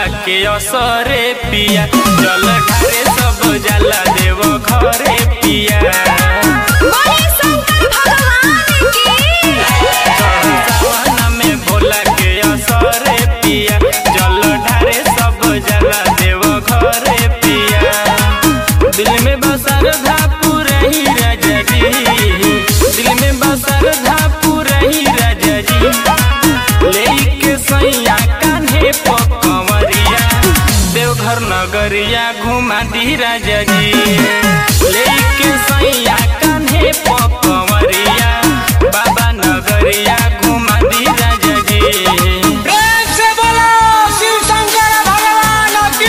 के असरे पिया जल ढारे सब जाला देव घरे पिया बोले शंकर भगवान की सावन में भोला के असरे पिया जल ढारे सब जाला देव घरे पिया दिल में बसर धा पूरा ही राजा जी दिल में बसर धा पूरा ही राजा जी लेके सैया कान्हे पकवरिया देवघर नगरिया घुमा दी राजा जी लेके सैया कान्हे पकवरिया बाबा नगरिया घुमा दी राजा जी प्रेम से बोलो शिव शंकर भगवान की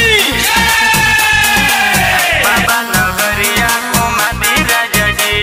बाबा नगरिया घुमा दी राजा जी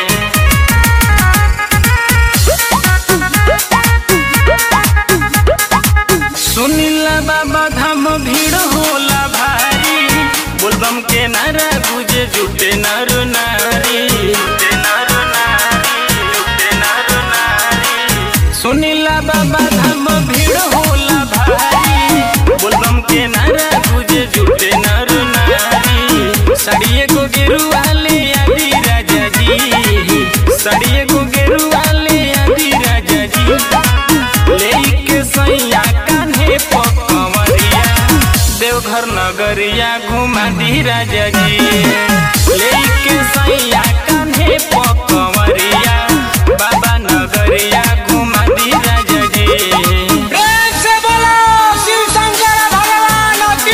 सुनीला बाबा धाम भीड़ होला भारी बोलबम के नारा गुजे जुटे नर नारी जुटे नर नारी जुटे नर नारी सुनीला बाबा धाम भीड़ होला भारी बोलबम के नारा गुजे जुटे नर नारी साड़िए को गिरुआ ले आदि राजा जी साड़िए को गिरुआ ले आदि राजा जी लेके सैया कान्हे पकवरिया देवघर नगरिया घुमा दी राजा जी लेके सैया कान्हे पकवरिया बाबा नगरिया घुमा दी राजा जी प्रेम से बोलो शिव शंकर भगवान की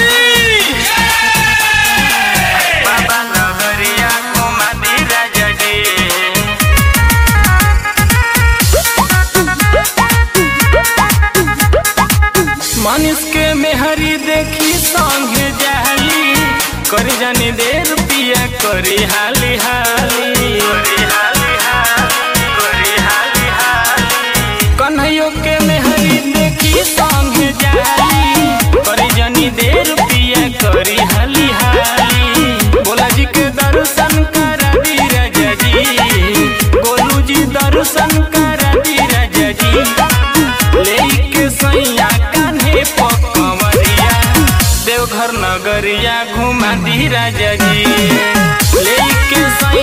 बाबा नगरिया घुमा दी राजा जी मनुष के मेहरी देखी संगे जाली कर जानी देर पिया करी हाली हाली करी हाली हाली करी हाली हाली कन्हैयो के मेहरी देखी संगे जाली कर जानी देर पिया करी हाली हाली बोला जी के दर्शन करा दी राजा जी गोलू जी दर्शन करा दी राजा जी लेके सैया कान्हे पकवरिया देवघर नगरिया घुमा दी राजा जी लेके सैया